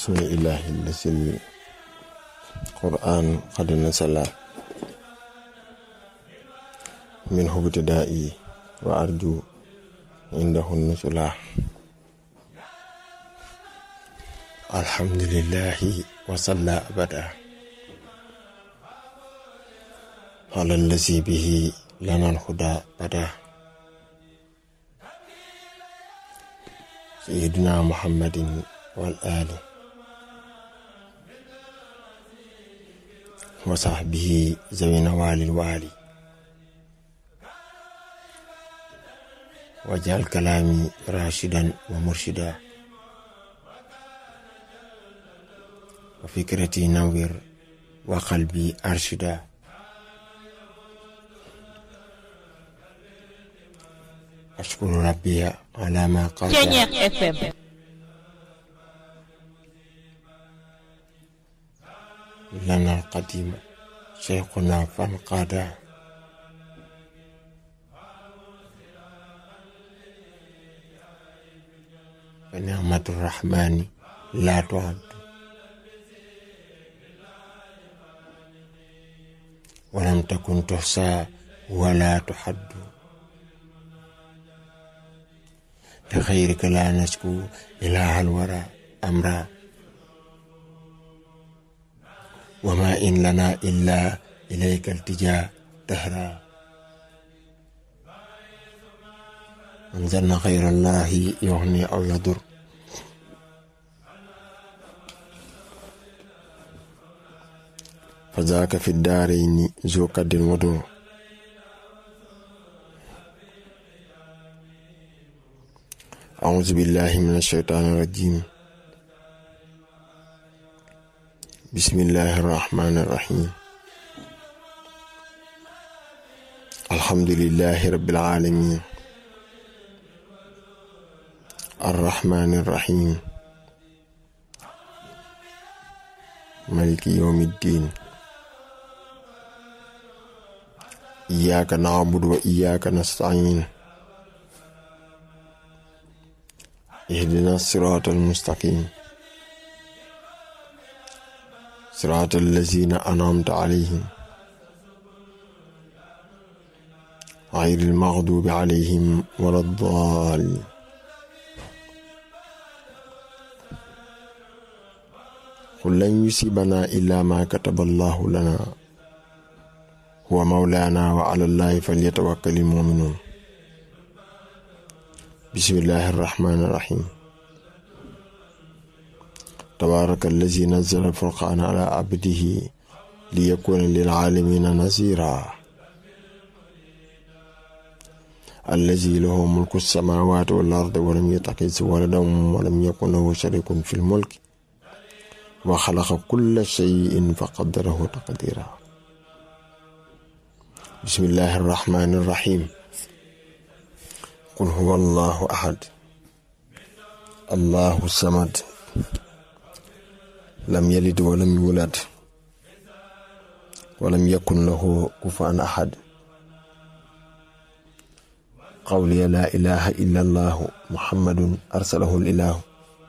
بسم الله الذي القرآن قد نزل منه ابتدائي وأرجو عنده النزلا الحمد لله وصلى أبدا على الذي به لنا الهدى بدا سيدنا محمد والآل وصحبه ذوي نوال الوالي واجعل كلامي راشدا ومرشدا وفكرتي نور وقلبي أرشدا أشكر ربي على ما قال Ceñeex FM لنا القديم شيخنا فانقادا فنعمة الرحمن لا تعد ولم تكن تحصى ولا تحد لخيرك لا نشكو إله الورى أمرا وما إن لنا إلا إليك التجاء دهرا أنزلنا خير الله يغني أو يضر فذاك في الدارين ذو قد ودر أعوذ بالله من الشيطان الرجيم بسم الله الرحمن الرحيم الحمد لله رب العالمين الرحمن الرحيم ملك يوم الدين إياك نعبد وإياك نستعين اهدنا الصراط المستقيم صراط الذين أنعمت عليهم غير المغضوب عليهم ولا الضالين قل لن يصيبنا إلا ما كتب الله لنا هو مولانا وعلى الله فليتوكل المؤمنون بسم الله الرحمن الرحيم تبارك الذي نزل الفرقان على عبده ليكون للعالمين نذيرا الذي له ملك السماوات والأرض ولم يتخذ ولدا ولم يكن له شريك في الملك وخلق كل شيء فقدره تقديرا بسم الله الرحمن الرحيم قل هو الله أحد الله الصمد لم يلد ولم يولد ولم يكن له كفوا أحد قولي لا إله إلا الله محمد أرسله الإله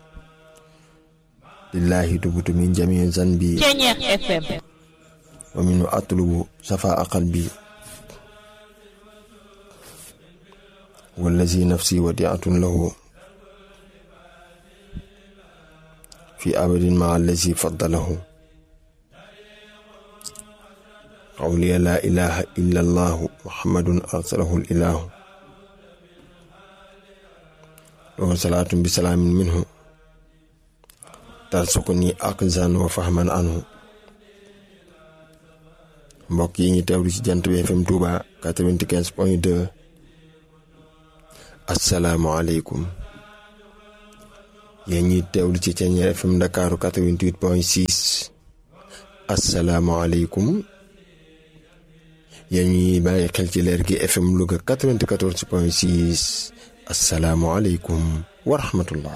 لله تبت من جميع ذنبي Ceñeex FM ومنه أطلب صفاء قلبي والذي نفسي وديعة له في أبد مع الذي فضله قولي لا إله إلا الله محمد أرسله الإله له صلاة بسلام منه ترزقني أقزا وفهما عنه mbokk yi ñu teewlu ci jant bi FM Touba 95 point 2 asalaamualeykum yéen ñuy teewlu ci Ceñeer FM Ndakaaru 88 point 6 asalaamualeykum yéen ñuy bàyyi xel ci leer gi FM Louga 94 point 6 asalaamualeykum wa rahmatullah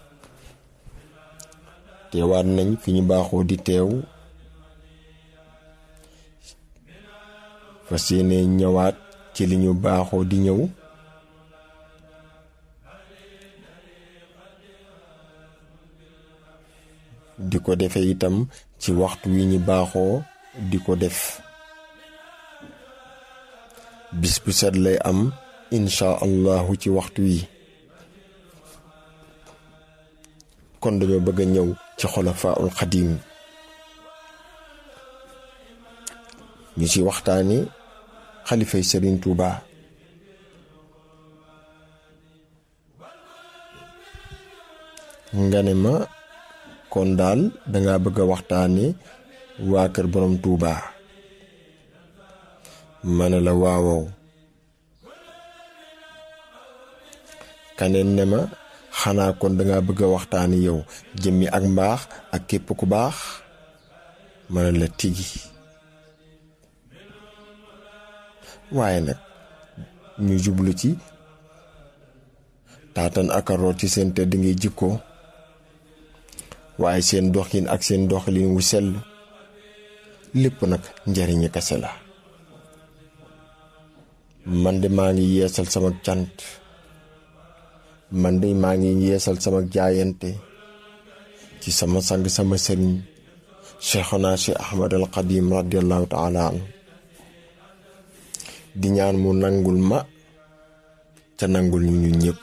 teewaat nañ fi ñu baaxoo di teew fas yéene ñëwaat ci li ñu baaxoo di ñëw di ko defe itam ci waxtu wi ñu baaxoo di ko def bis bu set lay am insha allahu ci waxtu wi kon dañoo bëgg a ñëw ci xulafaul xadim ñu ci waxtaani xalifay sëriñ Tuuba nga ne ma kon daal danga bëgg a waxtaani waa kër borom Tuuba ma ne la waawow kaneen ne ma xanaa kon danga bëgg a waxtaani yow jëmmi ak mbaax ak képp ku baax ma ne la tigi waaye nag ñu jublu ci taatan ak a root ci seen tedd ngay jikko waaye seen doxin ak seen doxalin wu sell lépp nag njariñi kese la man de maa ngi yeesal sama cant man de maa ngi yeesal sama jaayante ci sama sang sama sëriñ cheikhuna cheikh ahmad al qadim radiallahu taala anhu di ñaan mu nangul ma ca nangul ñu ñu ñëpp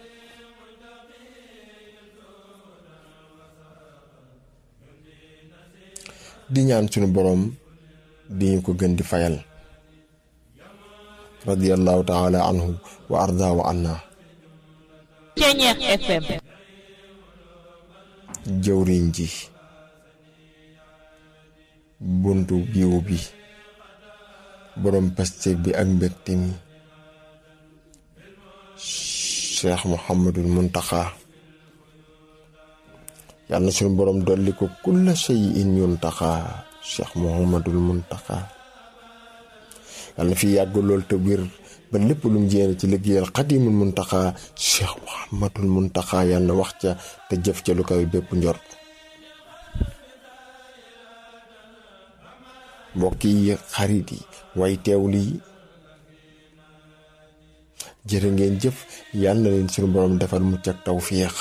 di ñaan sunu boroom di ñu ko gën di fayal radiallahu taala anhu wa arda wa anna Ceñeex FM jëwriñ ji buntu biiw bi boroom pasteef bi ak mbégte mi cheikh muhammadul muntaxa yàlla na suñu boroom dolli ko kulla shay'in yuntaxa cheikh muhammadul muntaxa yàlla na fi yàgg lool te wér ba lépp lu mu jéene ci liggéeyal xadimul muntaxa cheikh muhammadul muntaxa yàlla na wax ca te jëf ca lu kaw bépp njort mbokk yi xarit yi way teewlu yi jërë ngeen jëf yàlla na leen suñu boroom defal mucc ak tawféex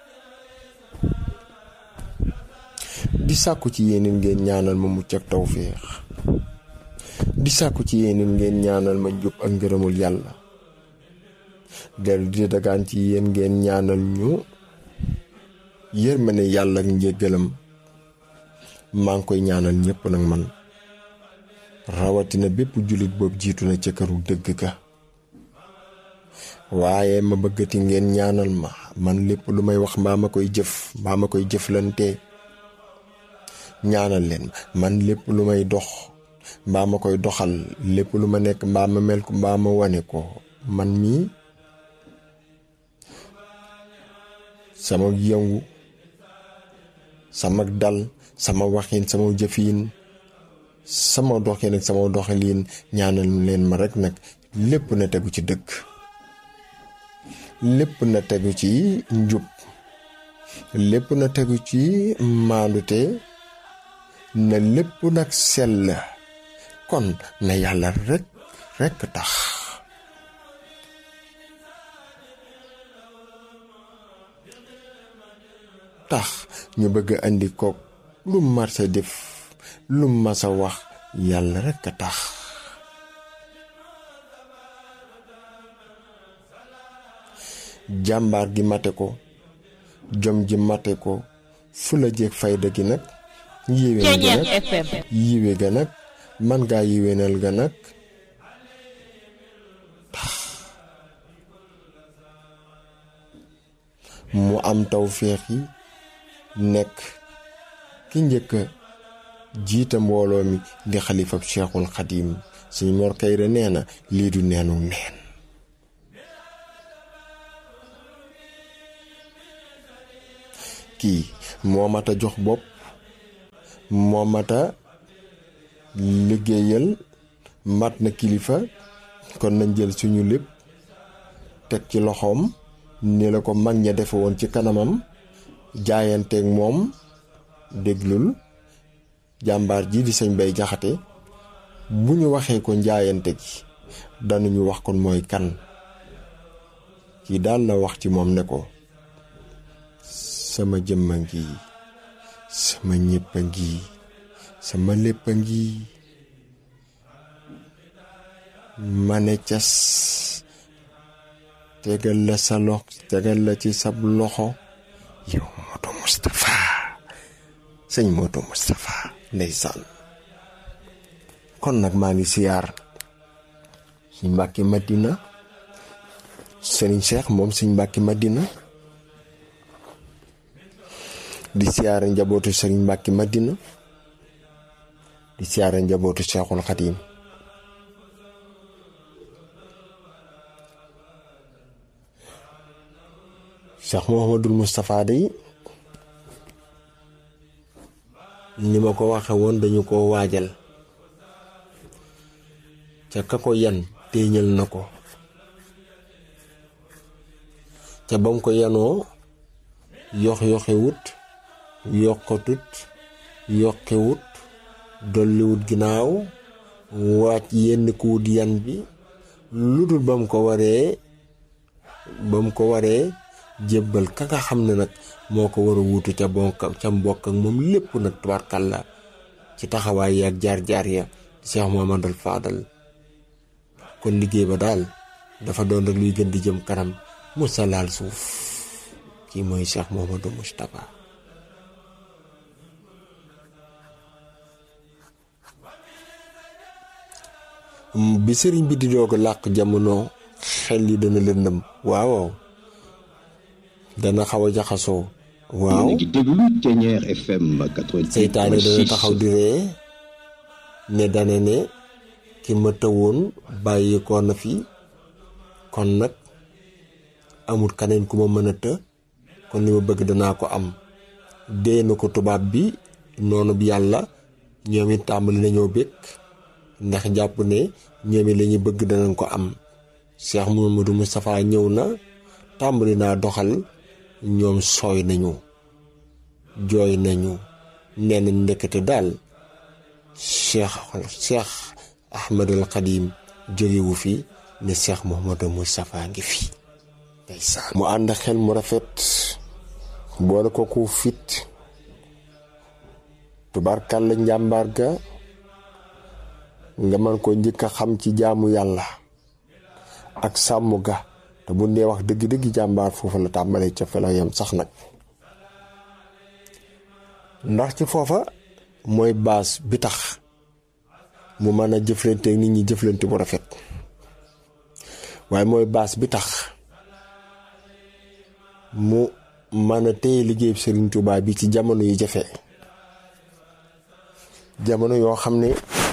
di sàkku ci yéeneen ngeen ñaanal ma mucc ak tawféex di sàkku ci yéeneen ngeen ñaanal ma njub ak ngërëmul yàlla dellu di dagaan ci yéen ngeen ñaanal ñu yërmande yàlla ak njéggalam maa ngi koy ñaanal ñépp nag man rawatina bépp jullit boobu jiitu na ca këru dëgg ka waaye ma bëggati ngeen ñaanal ma man lépp lu may wax mbaa ma koy jëf mbaa ma koy jëflante ñaanal leen man lépp lu may dox mbaa ma koy doxal lépp lu ma nekk mbaa ma mel ko mbaa ma wane ko man mii sama yëngu sama dal sama waxin sama jëfin sama doxin ak sama doxalin ñaanal leen ma rekk nag lépp na tegu ci dëgg lépp na tegu ci njub lépp na tegu ci maandute na lépp nag sell kon na yàlla rekk rekk tax tax ñu bëgg andi kook lu marsa def lu masa wax yàlla rekk a tax jàmbaar gi mate ko jom ji mate ko fula jeeg fayda gi nag yiwén ga Ceñeex nag FM yiwe ga nag man ngaa yiwénal ga nag tax mu am tawféex yi nekk ki njëkk a jiita mbooloo mi di xalifab cheikhul xadim suñ mor kayre nee na lii du neenu neen kii moo mat a jox bopp moo mat a liggéeyal mat na kilifa kon nañ jël suñu lépp teg ci loxoom ni la ko mag ña defe woon ci kanamam jaayanteeg moom déglul jàmbaar ji di sëñ bay jaxate bu ñu waxee ko njaayante gi danuñu wax kon mooy kan kii daal na wax ci moom ne ko sama jëmma ngi sama ñëpp a ngi sama lépp a ngi ma ne cas tegal la sa lox tegal la ci sab loxo yow Modou Moustapha sëñ Modou Moustapha ndeysaan kon nag maa ngi siyaar suñ Mbàkke Madina sëriñ Cheikh moom suñ Mbàkke Madina di siyaare njabootu sëriñ Mbàkke Madina di siyaare njabootu Cheikhul Xadim Cheikh Mouhamadul Moustapha day ni ma ko waxe woon dañu ko waajal ca ka ko yan téeñal na ko ca bam ko yanoo yox yoxewut yokkatut yokkewut dolliwut ginnaaw wàcc yenn ku wut yan bi lu dul ba mu ko waree ba mu ko waree jébbal ka nga xam ne nag moo ko war a wuutu ca bonk ca mbokk ak moom lépp nag tubaarkàlla ci taxawaay yi ak jaar-jaar ya Cheikh Mouhamadul Fadal kon liggéey ba daal dafa doon rek luy gën di jëm kanam musa laal suuf kii mooy Cheikh Mouhamadou Moustapha bi sëriñ bi di doog a làq jamono xel yi dana lëndëm waaw dana xaw a jaxasoo waaw yéen a ngi déglu Thiéniere FM 88.6 seytaane dana taxaw di ree ne dana ne ki ma tëwoon bàyyi ko na fi kon nag amul kaneen ku ma mën a të kon li ma bëgg danaa ko am dee na ko tubaab bi noonu bi yàlla ñoom it tàmbali nañoo bëgg ndax jàpp ne ñoom it la ñu bëgg danañ ko am Cheikh Mouhamadou Moustapha ñëw na tàmbali naa doxal ñoom sooy nañu jooy nañu nee nañ ndekete daal Cheikh Cheikh Ahmadul Xadim jógewu fi ne Cheikh Mouhamadou Moustapha ngi fi ndeysaan mu ànd xel mu rafet boole ko ku fit tubarkàlla njàmbaar ga nga mën ko njëkk a xam ci jaamu yàlla ak sàmm ga te bu dee wax dëgg-dëgg jàmbaar foofu la tàmbalee ca fa la yem sax nag ndax ci foofa mooy baas bi tax mu mën a jëflante nit ñi jëflante bu rafet waaye mooy baas bi tax mu mën a téye liggéey Serigne Touba bi ci jamono yu jafe jamono yoo xam ne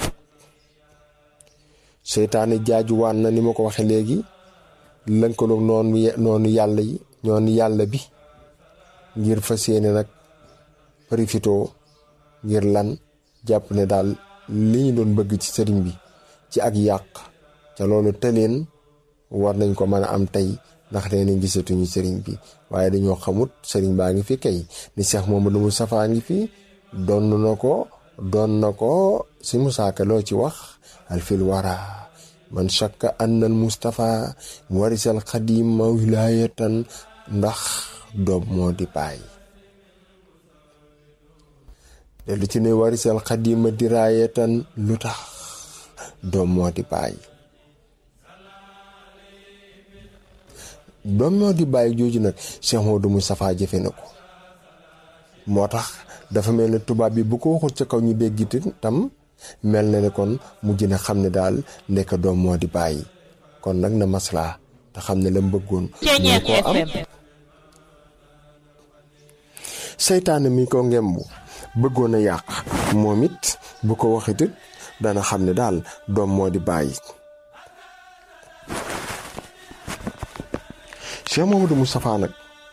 seytaane jaajuwaan na ni ma ko waxee léegi lënkaloog noonu noonu yàlla yi ñoonu yàlla bi ngir fas yéene nag profitoo ngir lan jàpp ne daal li ñu doon bëgg ci sëriñ bi ci ak yàq ca loolu tëleen war nañ ko mën a am tey ndax nee nañ gisatuñu sëriñ bi waaye dañoo xamut sëriñ baa ngi fi kay ni Cheikh Mamadou Moustapha ngi fi doon na ko doon na ko si musaaka loo ci wax alfil wara man shakka annal Moustapha warisal xadim ma wilaayatan ndax doom moo di baay te lu ci ne warisal xadim ma diraayatan lu tax doom moo di baay doom moo di bàyyi jooju nag Cheikh Mamadou Moustapha jëfe na ko moo tax dafa mel ne tubaab bi bu ko waxul ca kaw ñu déggit tam mel na ne kon mujj na xam ne daal nekk doom moo di bàyyi kon nag na maslaa te xam ne la mu bëggoon mu koo am seytaane mi ko ngembu bëggoon a yàq moom it bu ko waxitit dana xam ne daal doom moo di bàyyi Cheikh Mamadou Moustapha nag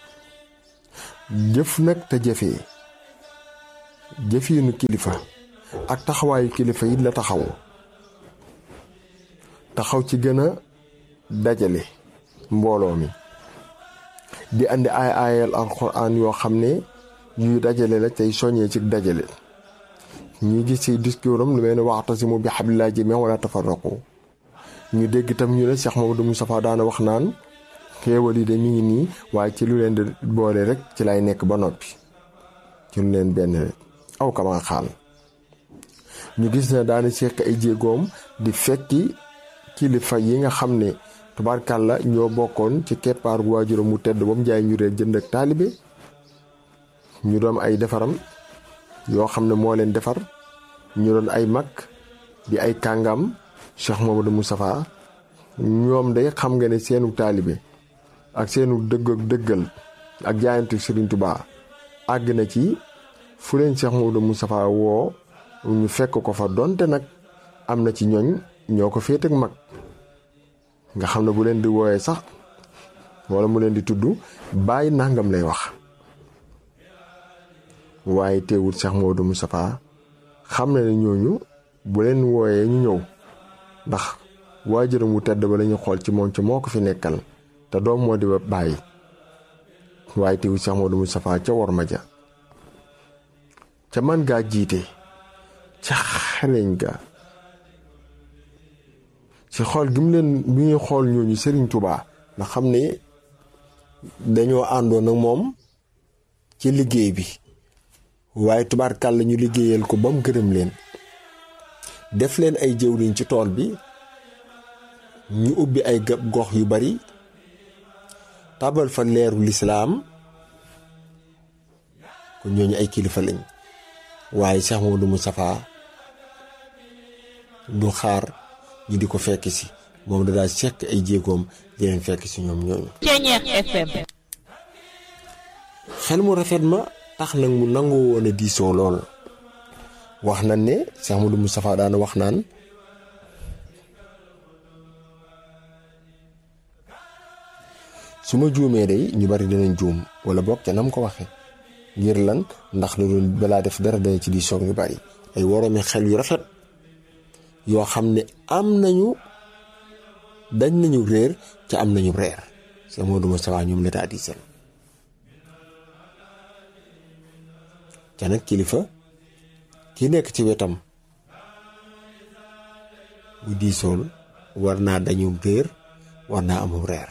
jëf nag te jëfee jëfiinu kilifa ak taxawaayu kilifa yi la taxaw taxaw ci gën a dajale mbooloo mi di andi ay ayal alxuraan yoo xam ne yuy dajale la tey soññee ci dajale ñu gis ci discours am lu mel ne wa'tasimu bi hablillahi jamii'an wala tafarraqu ñu dégg tam ñu ne Cheikh Mamadou Moustapha daana wax naan xéewal yi de mi ngi nii waaye ci lu leen di boole rek ci lay nekk ba noppi ci lu leen benn rek aw kama xaal ñu gis ne daana seq ay jéegoom di fekki kilifa yi nga xam ne tubaarkàlla ñoo bokkoon ci keppaar gu waajuram mu tedd ba mu jaay ñu réer jënd ak taalibe ñu doon ay defaram yoo xam ne moo leen defar ñu doon ay mag di ay kàngam Cheikh Mamadou Moustapha ñoom day xam nga ne seenu taalibe ak seenu dëgg ak dëggal ak jaayantu Serigne Touba àgg na ci fu leen Cheikh Mamadou Moustapha woo ñu fekk ko fa donte nag am na ci ñooñ ñoo ko féet ak mag nga xam ne bu leen di wooyee sax wala mu leen di tudd bàyyi nangam lay wax waaye teewul Cheikh Mamadou Moustapha xam na ne ñooñu bu leen wooyee ñu ñëw ndax waajuram wu tedd ba la ñu xool ci moom ci moo ko fi nekkal te doom moo di ba bàyyi waaye teewul Cheikh Mamadou Moustapha ca war ma ja ca man gaa jiite ca xaleñ ga ci xool gi mu leen bi ñuy xool ñooñu Serigne Touba nga xam ne dañoo àndoon ak moom ci liggéey bi waaye tubaarkàll la ñu liggéeyal ko ba mu gërëm leen def leen ay jëwriñ ci tool bi ñu ubbi ay gox yu bari tabal fa leeru lislaam kon ñooñu ay kilifa lañ waaye Cheikh Mamadou Moustapha du xaar ñu di ko fekk si moom da daal sekk ay jéegoom di leen fekk si ñoom ñooñu. Ceeñeex FM. xel mu rafet ma tax nag mu nangoo woon a diisoo lool wax nañ ne Cheikh Mamadou Moustapha daana wax naan su ma juumee day ñu bari danañ juum wala boog ca nam ko waxe ngir lan ndax lu dul balaa def dara dana ci diisoo ñu bari ay woroomi xel yu rafet yoo xam ne am nañu dañ nañu réer ca am nañu reer Cheikh Mamadou Moustapha ñoom l'état di seen ca nag kilifa ki nekk ci wetam bu diisool war naa dañu réer war naa amul reer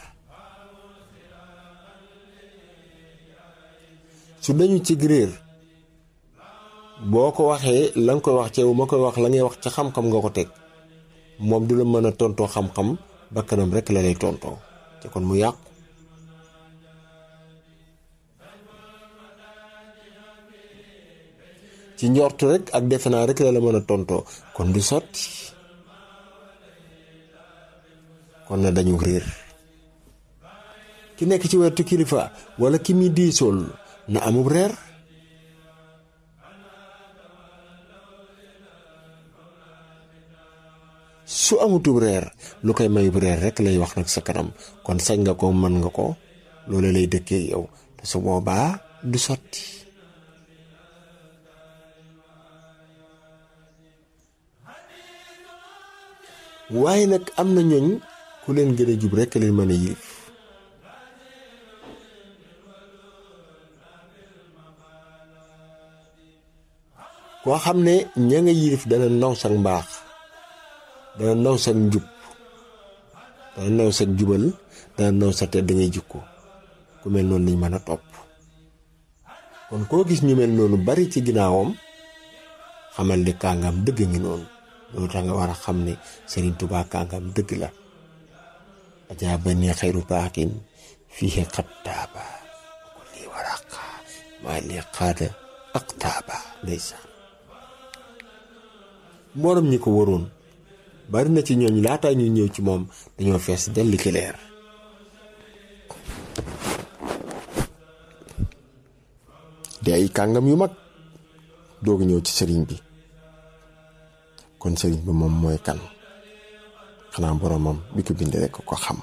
su dañu ci réer boo ko waxee la nga koy wax ceew ma koy wax la ngay wax ca xam-xam nga ko teg moom du la mën a tontoo xam-xam bakkanam rekk la lay tontoo te kon mu yàqu ci njortu rek ak defe naa rek la la mën a tontoo kon du sotti kon na dañu réer ki nekk ci wetu kilifa wala ki muy diisool na amub reer su amutub reer lu koy mayub reer rek lay wax nag sa kanam kon sañ nga ko mën nga ko loolu lay dëkkee yow te su boobaa du sotti waaye nag am na ñooñ ku leen gën a jub rekk leen mën a yilif koo xam ne ña nga yilif dana naw sa mbaax dana naw sa njub dana naw sa jubal dana naw sa tedd ngay jikko ku mel noonu lañ mën a topp kon koo gis ñu mel noonu bari ci ginnaawam xamal ni kàngam dëgg ngi noonu loolu tax nga war a xam ne Serigne Touba kàngam dëgg la ajaa ba ni xayru baaxin fii xattaaba ku lii waraqa maa lii xaada aqtaaba ndeysaan mboolem ñi ko waroon bari na ci ñooñ laataa ñuy ñëw ci moom dañoo fees delli ki leer di ay kàngam yu mag doogu ñëw ci sëriñ bi kon sëriñ bi moom mooy kan xanaa boromam bi ko bind rekk ko xam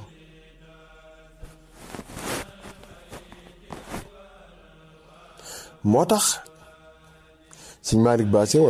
moo tax sëñ Malick Bassé